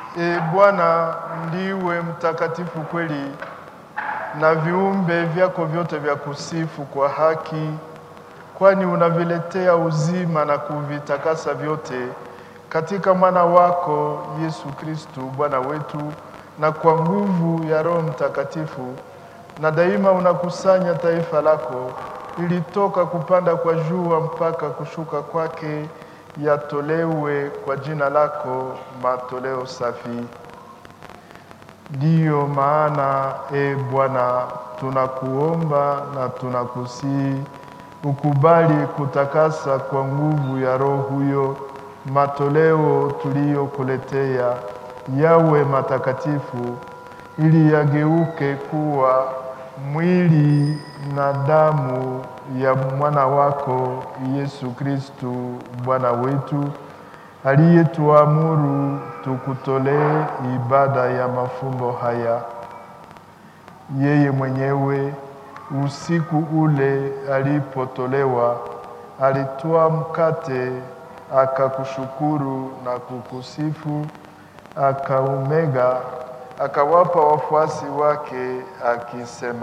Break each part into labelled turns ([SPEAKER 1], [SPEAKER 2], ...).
[SPEAKER 1] E Bwana, ndiwe mtakatifu kweli, na viumbe vyako vyote vya kusifu kwa haki, kwani unaviletea uzima na kuvitakasa vyote katika mwana wako Yesu Kristu Bwana wetu, na kwa nguvu ya Roho Mtakatifu, na daima unakusanya taifa lako ili toka kupanda kwa jua mpaka kushuka kwake yatolewe kwa jina lako matoleo safi. Ndiyo maana e Bwana, tunakuomba na tunakusihi ukubali kutakasa kwa nguvu ya Roho huyo matoleo tuliyokuletea yawe matakatifu, ili yageuke kuwa mwili na damu ya mwana wako Yesu Kristu Bwana wetu, aliyetuamuru tukutolee ibada ya mafumbo haya. Yeye mwenyewe usiku ule alipotolewa, alitoa mkate, akakushukuru na kukusifu, akaumega, akawapa wafuasi wake akisema,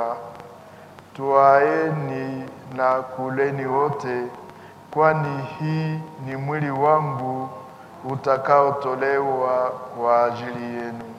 [SPEAKER 1] Twaeni na kuleni wote, kwani hii ni mwili wangu utakaotolewa kwa ajili yenu.